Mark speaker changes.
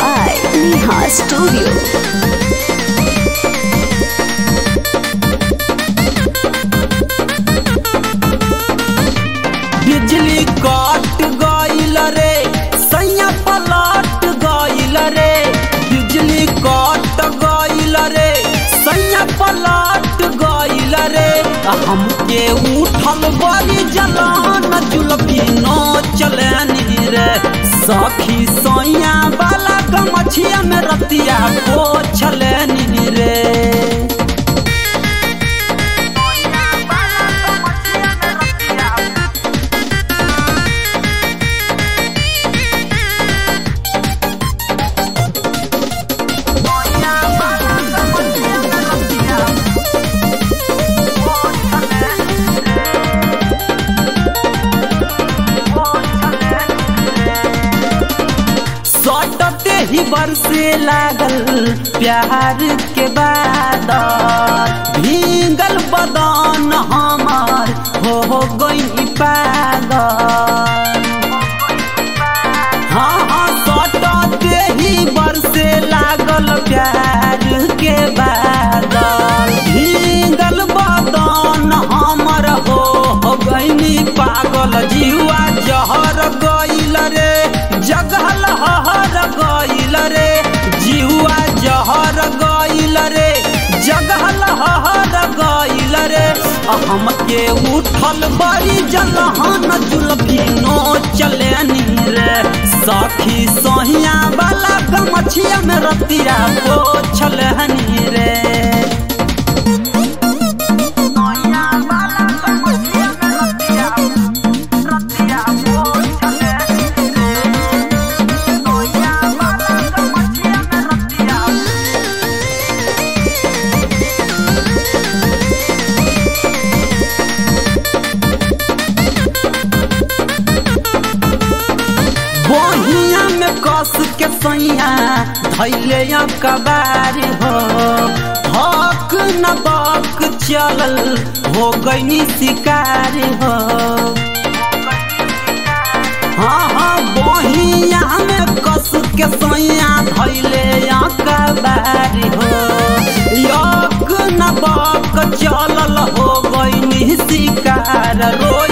Speaker 1: by Neha Studio.
Speaker 2: बिजली कट गईल रे सैया पलट गईल रे बिजली कट गईल रे सैया पलट गईल रे हमके उठल बड़ी जलान जुलफी नो चलनी रे सखी सैया वाला गमछिया में रतिया को छलनी रे सटते ही बरसे लागल प्यार के बाद भींगल बदन हमार हो गई पागल हाँ हाँ सटते ही बरसे लागल प्यार के बादल भींगल बदन हमर हो हो गईनी पागल जीवा जहर गईल रे जगहल हहर गईल रे जीवा जहर गईल रे जगहल हहर गईल रे हमके उठल बड़ी जलहन जुलफी नो चलेनी रे सखी सोहिया वाला गमछिया में रतिया को छलहनी रे बहिया में कस के सैया धैले कबारी हो हक न बक चलल हो गईनी शिकारी हो हाँ हाँ बहिया में कस के सैया धैले कबारी हो यक न बक चलल हो गईनी शिकार रोई